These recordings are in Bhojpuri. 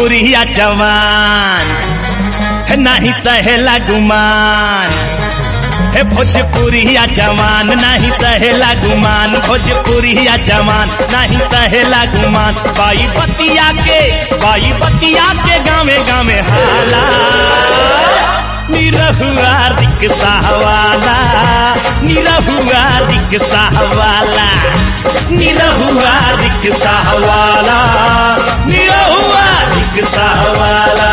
भोजपुरिया जवान है नहीं सहेला गुमान हे भोजपुरिया जवान नहीं सहेला गुमान भोजपुरिया जवान नहीं सहेला गुमान बाई बतिया के बाई बतिया के गावे गावे हाला निरहुआ रिक्शा वाला निरहुआ रिक्शा वाला निरहुआ रिक्शा वाला निरहुआ रिक्शा वाला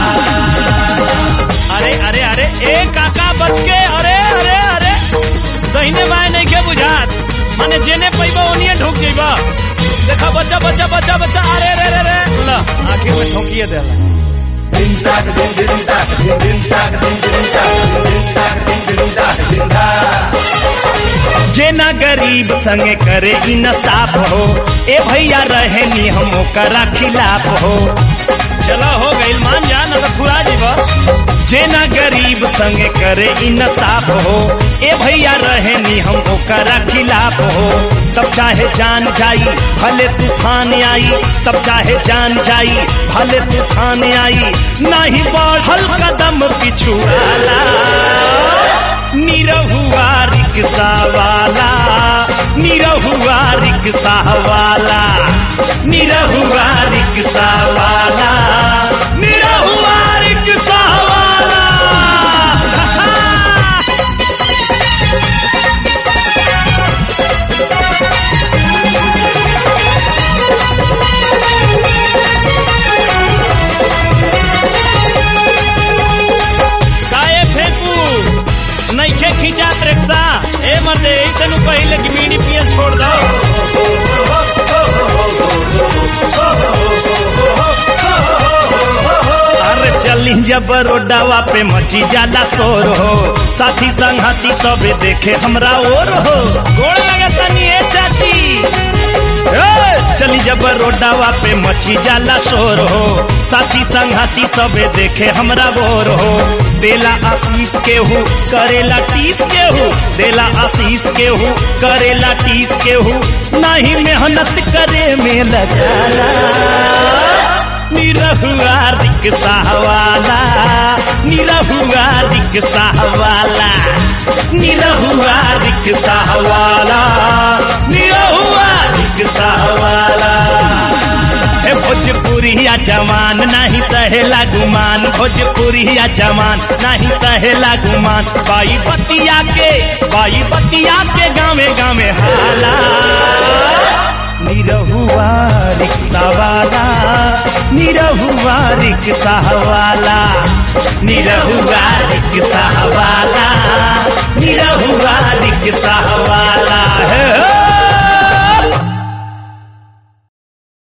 अरे अरे अरे ए काका बच के अरे अरे अरे दहिने बाएं नहीं के बुझात माने जेने पैबा ओनिए ढुक जइबा देखा बच्चा बच्चा बच्चा बच्चा अरे रे रे रे ल आखिर में ठोकिए देला जेना गरीब संगे करे इंसाफ हो ए भैया रहे नी हम ओकरा खिलाफ हो चला हो गई मान जा न तो खुरा जीवा जेना गरीब संगे करे इंसाफ हो ए भैया रहे नी हम ओकरा खिलाफ हो तब चाहे जान जाई भले तूफान आई तब चाहे जान जाई भले तूफान आई नहीं बढ़ल कदम पिछुआला निरहुआ रिक्शा वाला निरहुआ रिक्शा वाला निरहुआ रिक्शा वाला निरहुआ रिक्शा वाला काए फेंकू नइखे खिंचात रिक्शा ए मते ऐसे नु पहले की बीड़ी पिए छोड़ दो अरे चली जब रोडावा पे मची जाला शोर हो साथी संगती सबे देखे हमरा और हो गोड़ लगता नहीं है चाची ए, चली जब रोडावा पे मची जाला शोर हो साथी संगती सबे देखे हमरा बोर हो देला आशीष केहू करेला टीस केहू देला आशीष केहू करेला टीस केहू नहीं मेहनत करे में लगाला निरहुआ रिक्शा वाला निरहुआ रिक्शा वाला निरहुआ रिक्शा वाला निरहुआ रिक्शा वाला हे भोजपुरिया जवान नहीं सहेला गुमान भोजपुरिया जवान नहीं सहेला गुमान बाई बतिया के बाई बतिया के गावे गावे हाला निरहुआ रिक्शा वाला निरहुआ रिक्शा वाला निरहुआ रिक्शा वाला निरहुआ रिक्शा वाला है